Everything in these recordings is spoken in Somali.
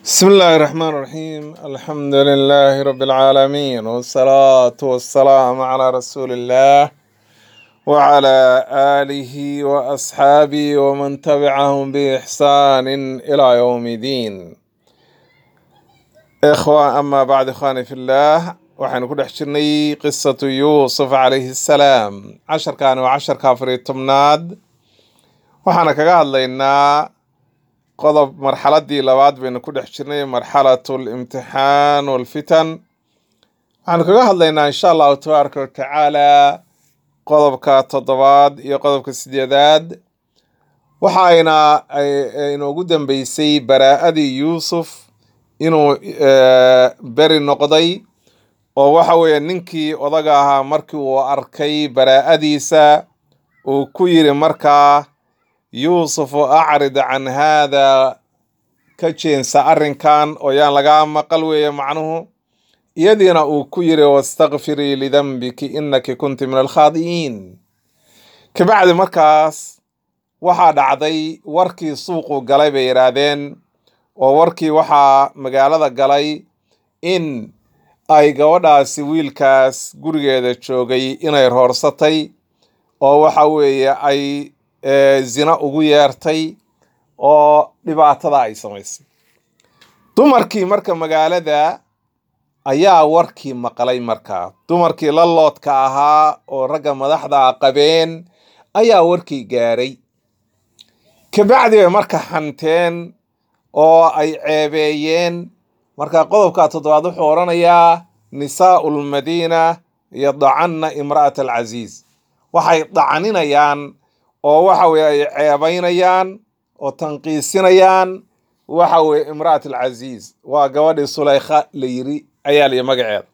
بسم الله الرحمن الرحيم الحمد لله رب العالمين والصلاة والسلام على رسول الله وعلى آله وأصحابه ومن تبعهم بإحسان إلى يوم الدين إخوة أما بعد إخواني في الله waxaynu ku dhex jirnay qisatu yuusuf calayhi salaam casharkan waa casharka afar iyo tobnaad waxaana kaga hadlaynaa qodob marxaladii labaad baynu ku dhex jirnay marxalatu limtixaan walfitan waxaanu kaga hadlaynaa insha allahu tabaaraka watacaala qodobka toddobaad iyo qodobka sideedaad waxa ayna inoogu dambeysay baraa'adii yuusuf inuu beri noqday oo waxa weeye ninkii odaga ahaa markii uu arkay baraa'adiisa uu ku yiri markaa yuusufu acrid can haada ka jeensa arrinkan oo yaan lagaa maqal weeye macnuhu iyadiina uu ku yiri wastakfirii lidanbiki innaki kunti min alkhaadi'iin kabacdi markaas waxaa dhacday warkii suuqu galay bay yidhaahdeen oo warkii waxaa magaalada galay in ay gabadhaasi wiilkaas gurigeeda joogay inay roorsatay oo waxa weeye ay zina ugu yeertay oo dhibaatada ay samaysay dumarkii marka magaalada ayaa warkii maqlay markaa dumarkii la loodka ahaa oo ragga madaxda qabeen ayaa warkii gaaray kabacdi bay marka hanteen oo ay ceebeeyeen marka qodobka toddobaad wuxuu odhanayaa nisaau lmadiina yadacanna imra'at alcasiiz waxay dacaninayaan oo waxa weye ay ceebaynayaan oo tanqiisinayaan waxa weye imra'at alcasiiz waa gabadhii sulaykha la yiri ayaa liyi magaceeda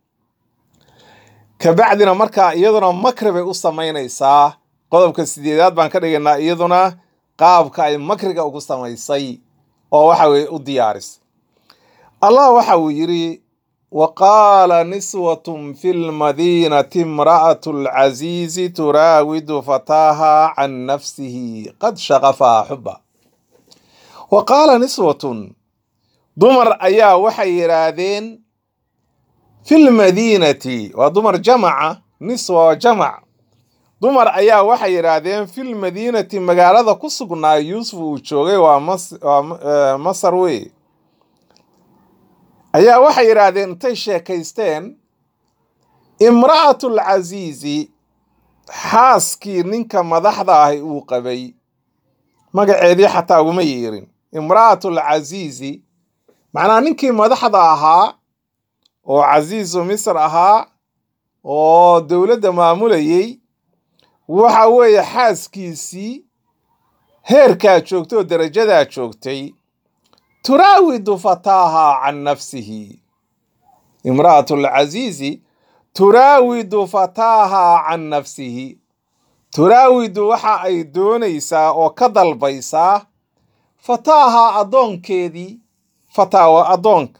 kabacdina marka iyaduna makri bay u samaynaysaa qodobka sideedaad baan ka dhigaynaa iyaduna qaabka ay makriga ugu samaysay oo waxa weye u diyaarisay allah waxa uu yidhi wa qaala niswatun fi lmadiinati imra'atu alcasiizi turaawidu fataaha can nafsihi qad shaqafaha xuba wa qaala niswatun dumar ayaa waxay yidhaahdeen fi lmadiinati waa dumar jamaca niswa waa jamac dumar ayaa waxay yidhaahdeen fi lmadiinati magaalada ku sugnaa yuusuf uu joogay waa masar wey ayaa waxay yidhaahdeen intay sheekaysteen imra'atul casiizi xaaskii ninka madaxda ahi uu qabay magaceedii xataa uguma yeerin imra'atul casiizi macnaha ninkii madaxda ahaa oo casiisu misr ahaa oo dowladda maamulayey waxa weeye xaaskiisii heerkaa joogtay oo darajadaa joogtay turaawidu fataaha can nafsihi imra'atu alcasiizi turaawidu fataaha can nafsihi turaawidu waxa ay doonaysaa oo ka dalbaysaa fataaha addoonkeedii fataawa addoonka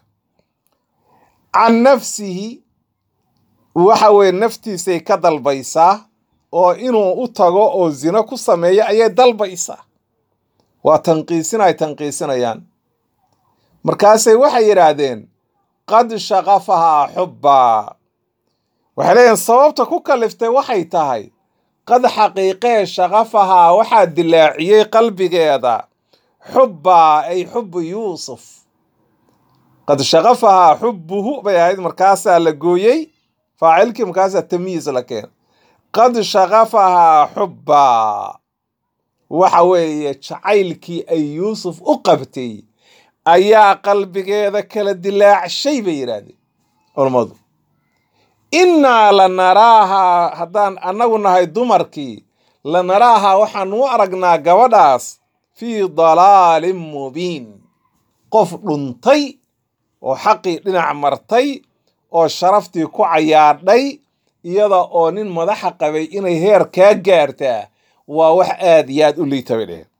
can nafsihi waxa weye naftiisay ka dalbaysaa oo inuu u tago oo zino ku sameeyo ayay dalbaysaa waa tanqiisin ay tanqiisinayaan markaasay waxay yidhaahdeen qad shaqafahaa xubbaa waxay leeyihin sababta ku kaliftay waxay tahay qad xaqiiqee shaqafahaa waxaa dilaaciyey qalbigeeda xubbaa ay xubbu yuusuf qad shaqafahaa xubbuhu bay ahayd markaasaa la gooyey faacilkii markaasaa tamyiis la keen qad shaqafahaa xubbaa waxa weeye jacaylkii ay yuusuf u qabtay ayaa qalbigeeda kala dilaacshay bay yidhaahdeen culammadu innaa la naraahaa haddaan annagu nahay dumarkii la naraahaa waxaan u aragnaa gabadhaas fii dalaalin mubiin qof dhuntay oo xaqii dhinac martay oo sharaftii ku cayaadhay iyada oo nin madaxa qabay inay heer kaa gaartaa waa wax aad iyo aad u liita bay dheheen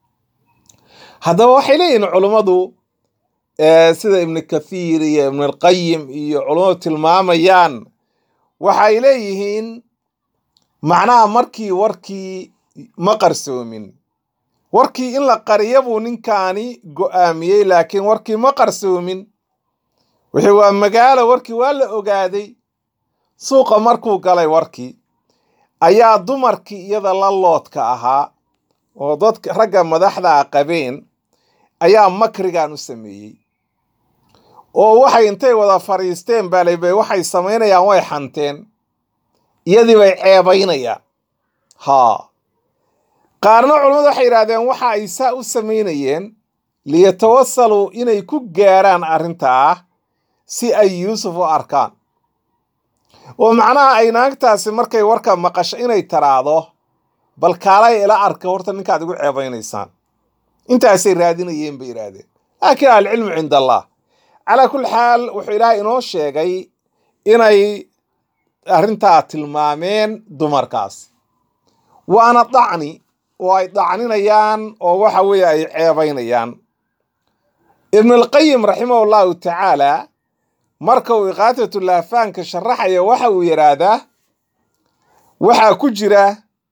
haddaba waxay leeyihiin culummadu sida ibnu kathiir iyo ibnulqayim iyo culummadu tilmaamayaan waxay leeyihiin macnaha markii warkii ma qarsoomin warkii in la qariya buu ninkaani go'aamiyey laakiin warkii ma qarsoomin wixii waa magaalo warkii waa la ogaaday suuqa markuu galay warkii ayaa dumarkii iyada la loodka ahaa oo dadka ragga madaxda a qabeen ayaa makrigan u sameeyey oo waxay intay wada fadhiisteen baalebay waxay samaynayaan way xanteen iyadii bay ceebaynayaan haa qaarna culammadu waxay yidhahdeen waxa ay saa u samaynayeen liyatawasaluu inay ku gaaraan arrintaa si ay yuusuf u arkaan oo macnaha ay naagtaasi markay warka maqasho inay taraado bal kaalay ila arka horta ninkaad igu ceebaynaysaan intaasay raadinayeen bay yidhaahdeen laakiin alcilmu cinda allah calaa kulli xaal wuxuu ilaahay inoo sheegay inay arrintaa tilmaameen dumarkaas waana dacni oo ay dacninayaan oo waxa weeye ay ceebaynayaan ibnulqayim raximah allahu tacaala marka uu iqaatatulaafaanka sharaxaya waxa uu yidhaahdaa waxaa ku jira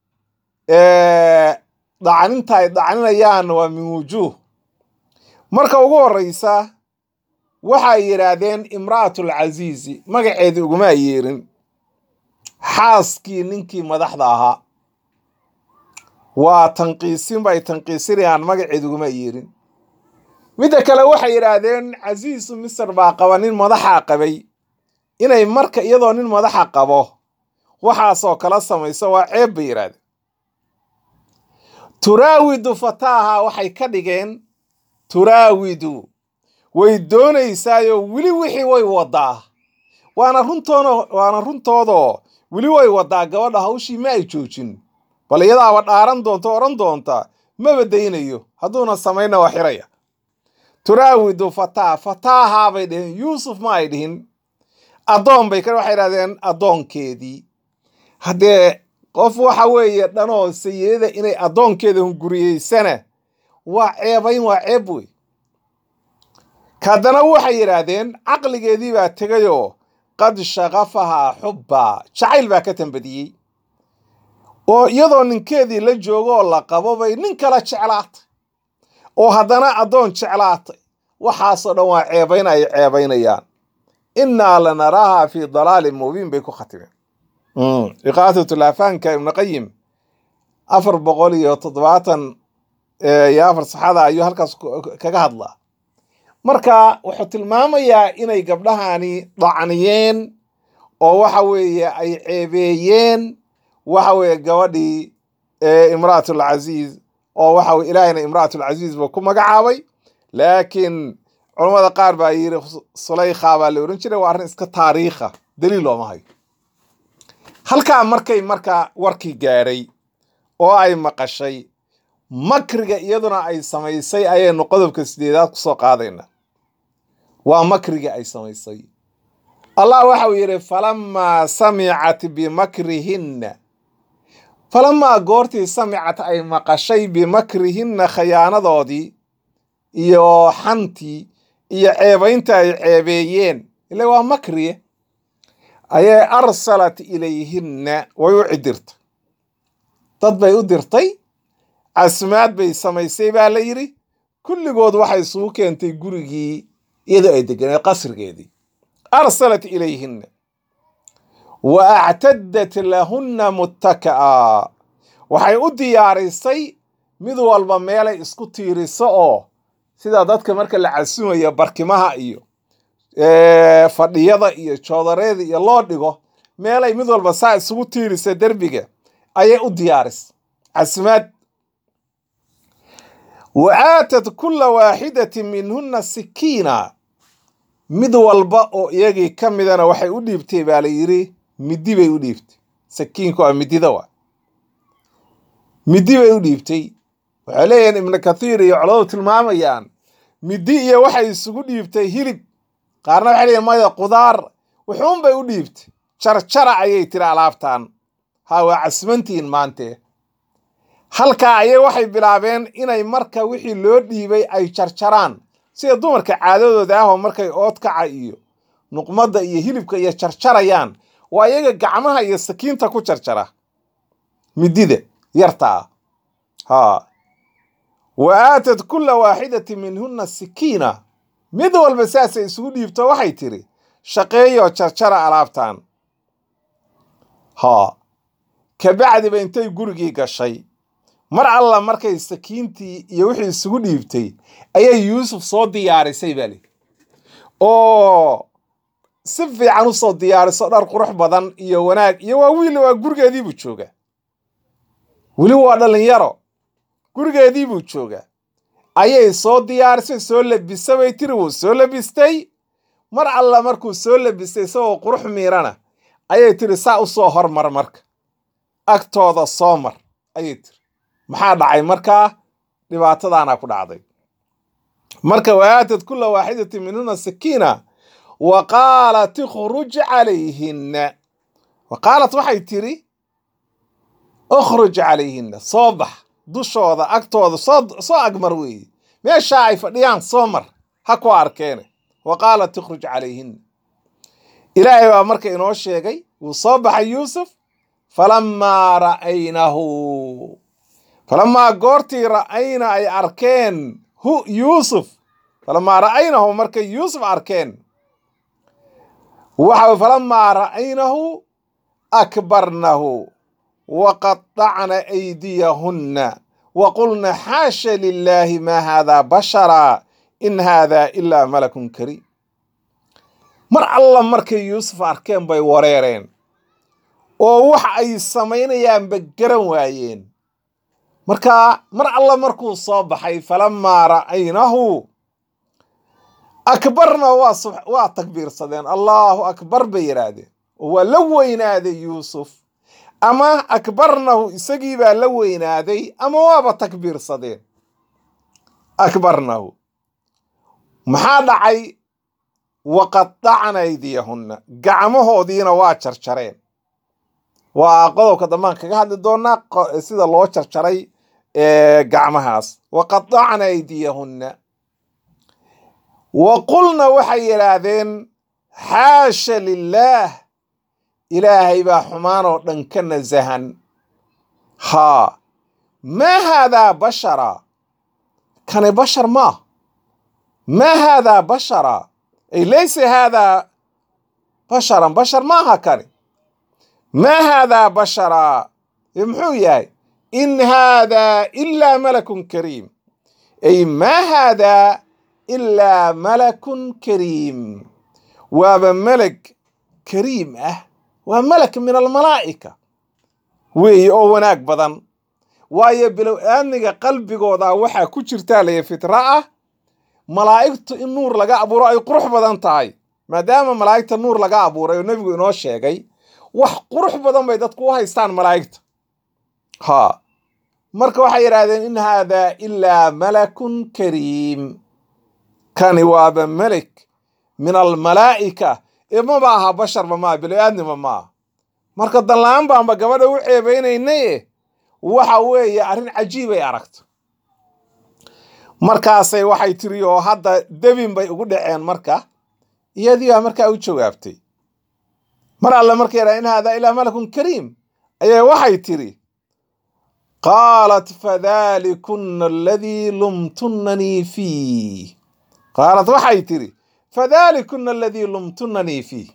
dacninta ay dacninayaan waa min wujuuh marka ugu horreysa waxay yidhaahdeen imra'atulcasiizi magaceedii uguma yeerin xaaskii ninkii madaxda ahaa waa tanqiisin bay tanqiisinayaan magaceed uguma yeerin midda kale waxay yidhaahdeen casiisu misr baa qaba nin madaxa qabay inay marka iyadoo nin madaxa qabo waxaasoo kala samayso waa ceeb bay yidhahdeen turaawidu fataaha waxay ka dhigeen turaawidu way doonaysaayo weli wixii way wadaa waana runtoona waana runtoodoo weli way wadaa gabadha hawshii ma ay joojin bal iyadaaba dhaaran doonta odhan doonta maba daynayo hadduuna samayna waa xiraya turaawidu fataa fataahaa bay dheheen yuusuf ma ay dhihin addoon bay ka waxay idhahdeen addoonkeedii haddee qof waxa weeye dhanoo sayidada inay addoonkeeda hunguriyeysana waa ceebayn waa ceeb wey haddana waxay yidhaahdeen caqligeedii baa tegayoo qad shaqafahaa xubbaa jacayl baa ka tambadiyey oo iyadoo ninkeedii la joogo oo la qabo bay nin kala jeclaatay oo haddana addoon jeclaatay waxaasoo dhan waa ceebayn ay ceebaynayaan innaa lanaraaha fii dalaalin mubiin bay ku khatimeen iqaatatulaafaanka ibnuqayim afar boqol iyo toddobaatan iyo afar saxada ayuu halkaas kaga hadlaa marka wuxuu tilmaamayaa inay gabdhahani dacniyeen oo waxa weeye ay ceebeeyeen waxa weeye gabadhii imra'atulcasiiz oo waxa weye ilaahayna imra'atulcasiiz buu ku magacaabay laakiin culammada qaar baa yidhi sulaykha baa la ohan jiray waa arrin iska taariikha daliil looma hayo halkaa markay marka warkii gaadhay oo ay maqashay makriga iyaduna ay samaysay ayaynu qodobka sideedaad ku soo qaadayna waa makriga ay samaysay allah waxa uu yidhi falamaa samicat bimakrihinna falamaa goortii samicat ay maqashay bimakrihinna khayaanadoodii iyo xantii iyo ceebaynta ay ceebeeyeen ile waa makriye ayay arsalat ilayhinna way u cidirtay dad bay u dirtay casmaad bay samaysay baa la yidhi kulligood waxay isugu keentay gurigii iyadoo ay deganeed qasrigeedii arsalat ilayhinna wa actaddat lahunna muttaka'a waxay u diyaarisay mid walba meelay isku tiiriso oo sida dadka marka la casumayo barkimaha iyo fadhiyada iyo joodareeda iyo loo dhigo meelay mid walba saa isugu tiirisa derbiga ayay u diyaarisay casmaad wa aatat kulla waaxidatin minhunna sikiina mid walba oo iyagii ka midana waxay u dhiibtay baa la yidhi middi bay u dhiibtay sakiinku waa midida waa middi bay u dhiibtay waxay leeyihiin ibnu kathiir iyo coladu tilmaamayaan middi iyo waxay isugu dhiibtay hilib qaarna waxay leeyihin maya qudaar wuxuun bay u dhiibtay jarjara ayay tiri alaabtan ha waa casmantihiin maantee halkaa ayay waxay bilaabeen inay marka wixii loo dhiibay ay jarjaraan sida dumarka caadadooda ahoo markay oodkaca iyo nuqmadda iyo hilibka iyo jarjarayaan waa iyaga gacmaha iyo sakiinta ku jarjara midida yarta ah ha wa aatad kulla waaxidatin minhunna sikiina mid walba saasay isugu dhiibto waxay tidhi shaqeeyoo jarjara alaabtan haa kabacdiba intay gurigii gashay mar alla markay sakiintii iyo wixii isugu dhiibtay ayay yuusuf soo diyaarisay baa lii oo si fiican u soo diyaariso dhar qurux badan iyo wanaag iyo waa wiil waa gurigeediibuu joogaa weli waa dhallinyaro gurigeediibuu joogaa ayay soo diyaarisay soo labisa bay tiri wuu soo labistay mar alla markuu soo labistay isagoo qurux miirana ayay tiri saa u soo hormar marka agtooda soo mar ayay tiri maxaa dhacay markaa dhibaatadaana ku dhacday marka waaatad kulla waaxidatin minhuna sakiina wa qaalat ikhruj calayhinna wa qaalat waxay tiri ukhruj calayhinna soo bax dushooda agtooda soo soo agmar weeye meeshaa ay fadhiyaan soo mar ha ku arkeene wa qaalat ikhruj calayhinna ilaahay baa marka inoo sheegay wuu soo baxay yuusuf falammaa ra'aynahu falamaa goortii ra'ayna ay arkeen hu yuusuf falamaa ra'aynahu markay yuusuf arkeen waxa falamaa ra'aynahu akbarnahu waqaطacna aydiyahunna waqulna xaasha lilaahi maa haadaa bashara in haadaa ilaa malakun kariim mar alla markay yuusuf arkeen bay wareereen oo wax ay samaynayaanba garan waayeen markaa mar alla markuu soo baxay falamaa ra'aynahu akbarna waa waa takbiirsadeen allaahu akbar bay yidhaahdeen oo waa la weynaaday yuusuf ama akbarnahu isagii baa la weynaaday ama waaba takbiirsadeen akbarnahu maxaa dhacay waqadacna aydiyahunna gacmahoodiina waa jarjareen waa qodobka dambaan kaga hadli doonaa sida loo jarjaray gacmahaas waqadacna aydiyahunna wa qulna waxay yidhaahdeen xaasha lilaah ilaahay baa xumaan oo dhan ka nasahan haa maa haadaa bashara kani bashar maah maa haadaa bashara ay laysa haadaa basharan bashar maaha kani maa haadaa bashara muxuu yahay in haadaa ilaa malakun kariim ay maa haadaa ilaa malakun kariim waaba meleg kariim ah waa malak min almalaa'ika weeye oo wanaag badan waayo bilow aadmiga qalbigooda waxaa ku jirtaa laya fitra ah malaa'igtu in nuur laga abuuro ay qurux badan tahay maadaama malaa'igta nuur laga abuuray oo nebigu inoo sheegay wax qurux badan bay dadku u haystaan malaa'igta haa marka waxay yidhahdeen in haadaa ilaa malakun kariim kani waaba melek min almalaa'ika ee maba aha basharba maa bilo-aadnima maaha marka danla-aan baanba gabadha u ceebaynaynaye waxa weeye arrin cajiibay aragto markaasay waxay tiri oo hadda debin bay ugu dhaceen marka iyadii baa markaa u jawaabtay mar alle markay yadhaha in haadaa ilaa malakun kariim ayay waxay tiri qaalat fadalikunna aladii lumtunnanii fiih qaalat waxay tiri fadalikunna aladii lumtunnanii fiih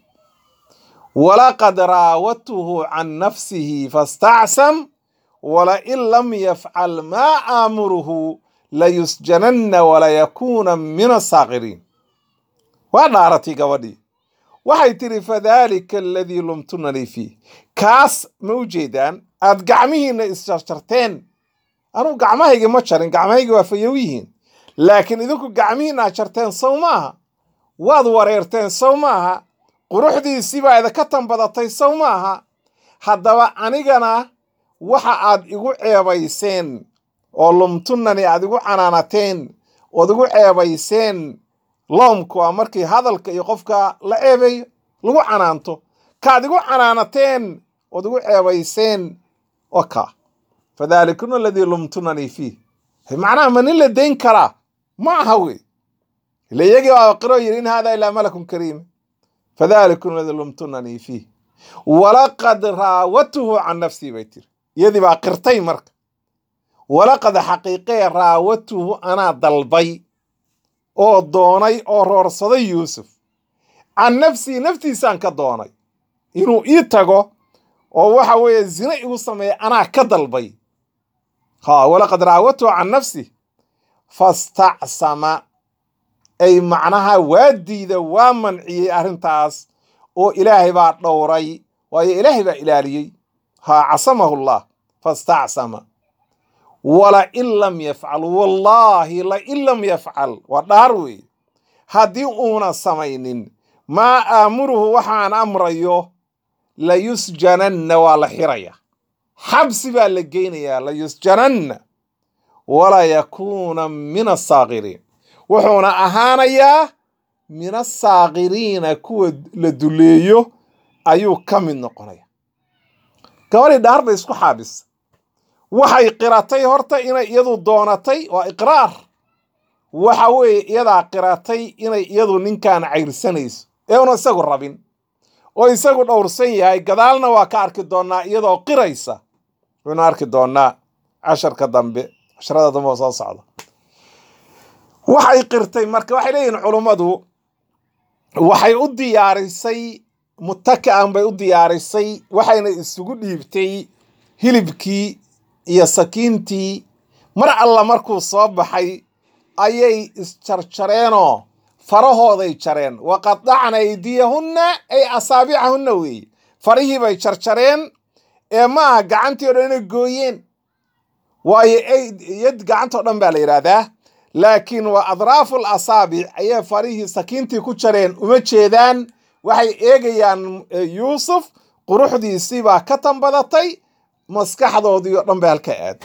walaqad raawadtuhu can nafsihi fastacsam walain lam yafcal maa aamuruhu layusjananna walayakuuna min asaakiriin waa dhaaratay gabadhii waxay tidhi fadaalika aladii lumtunanii fiih kaas ma u jeedaan aad gacmihiinna isjarjarteen anugu gacmahaygi ma jarin gacmahaygi waa fayow yihiin laakiin idinku gacmihiinna aad jarteen sow maaha waad wareerteen sow maaha quruxdiisii baa idinka tanbadatay sow maaha haddaba anigana waxa aad igu ceebayseen oo lumtunani aad igu canaanateen ood igu ceebayseen loomku waa markii hadalka iyo qofka la ceebayo lagu canaanto kaad igu canaanateen ood igu ceebayseen oo ka fadaalikuna aladii lumtunanii fiih macnaha ma nin la dayn karaa ma aha wey ila iyagii baa qiro yidhi in haadaa ilaa malakun kariim fadaalikuna aladii lumtunanii fiih walaqad raawadtuhu can nafsii bay tiri iyadii baa qirtay marka walaqad xaqiiqee raawatuhu anaa dalbay oo doonay oo roorsaday yuusuf can nafsii naftiisaan ka doonay inuu ii tago oo waxa weeye zina igu sameeya anaa ka dalbay ha walaqad raawatuhu can nafsi fastacsama ay macnaha waa diida waa manciyey arrintaas oo ilaahay baa dhowray waayo ilaahay baa ilaaliyey ha casamahu llah fastacsama walain lam yafcal wallaahi lain lam yafcal waa dhaar weeye haddii uuna samaynin maa aamuruhu waxaan amrayo layusjananna waa la xiraya xabsi baa la geynayaa layusjananna walaa yakuuna min asaakiriin wuxuuna ahaanayaa min asaakiriina kuwa la duleeyo ayuu ka mid noqonaya gabadhii dhaar bay isku xaabisa waxay qiratay horta inay iyadu doonatay waa iqraar waxa weeye iyadaa qiratay inay iyadu ninkan cayrsanayso ee una isagu rabin oo isagu dhowrsan yahay gadaalna waa ka arki doonnaa iyadoo qiraysa waynu arki doonnaa casharka dambe casharada dambe oo soo socda waxay qirtay marka waxay leeyihin culummadu waxay u diyaarisay mutaka'an bay u diyaarisay waxayna isugu dhiibtay hilibkii iyo sakiintii mar alla markuu soo baxay ayay isjarjareenoo farahooday jareen waqadacna aydiyahunna ay asaabicahunna weeye farihii bay jarjareen ee ma aha gacantii o dhan inay gooyeen waayo yad gacantao dhan baa la yidhaahdaa laakiin waa adraaful asaabic ayay farihii sakiintii ku jareen uma jeedaan waxay eegayaan yuusuf quruxdiisii baa ka tanbadatay maskaxdoodii oo dhan bay halka aad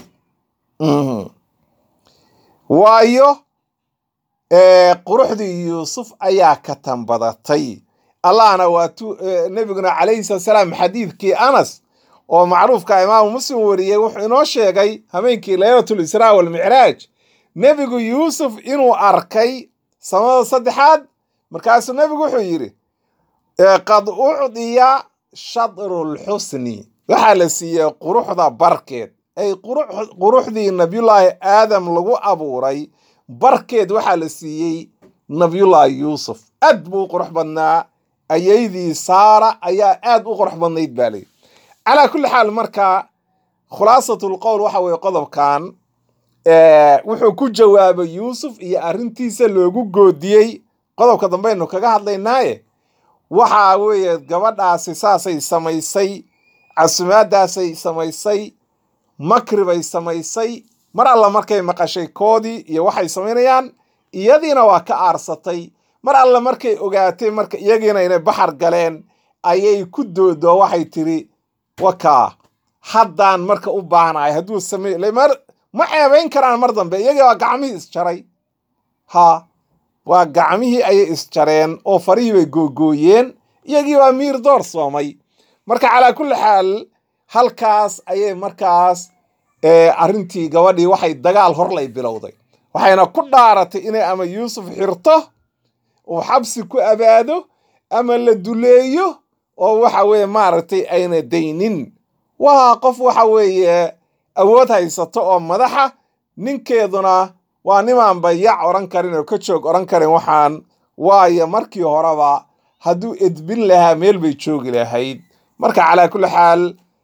waayo quruxdii yuusuf ayaa ka tanbadatay allahna waa tu nebiguna calayhi salatu salaam xadiidkii anas oo macruufka imaamu muslim wariyey wuxuu inoo sheegay habeenkii laylatul israa walmicraaj nebigu yuusuf inuu arkay samada saddexaad markaasuu nebigu wuxuu yidhi qad ucdiya shadrulxusni waxaa la siiyey quruxda barkeed ay quruxdii nabiyullaahi aadam lagu abuuray barkeed waxaa la siiyey nabiyullaahi yuusuf aad buu u qurux badnaa ayaydii saara ayaa aad u qurux badnayd baa leyi calaa kulli xaal markaa khulaasatul qowl waxa weeye qodobkan wuxuu ku jawaabay yuusuf iyo arrintiisa loogu goodiyey qodobka dambaynu kaga hadlaynaaye waxa weeye gabadhaasi saasay samaysay casumaadaasay samaysay makri bay samaysay mar alla markay maqashay koodii iyo waxay samaynayaan iyadiina waa ka aarsatay mar alla markay ogaatay marka iyagiina inay baxar galeen ayay ku doodoo waxay tiri wakaa haddaan marka u baahnahay hadduu samey ma ceebayn karaan mar dambe iyagii waa gacmihii isjaray ha waa gacmihii ayay isjareen oo farihii bay googooyeen iyagii waa miir door soomay marka calaa kulli xaal halkaas ayay markaas arrintii gabadhii waxay dagaal horlay bilowday waxayna ku dhaaratay inay ama yuusuf xirto uu xabsi ku abaado ama la duleeyo oo waxa weeye maaragtay ayna daynin waa qof waxa weeye awood haysato oo madaxa ninkeeduna waa nimaan bayac odhan karin oo ka joog odhan karin waxaan waayo markii horeba hadduu edbin lahaa meel bay joogi lahayd marka calaa kulli xaal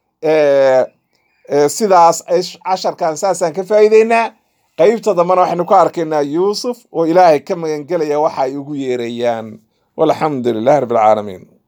sidaas casharkan saasaan ka faa'iideynaa qaybta dambena waxaynu ku arkaynaa yuusuf oo ilaahay ka magangelaya waxa ay ugu yeerayaan walxamdu lilahi rabbi alcaalamiin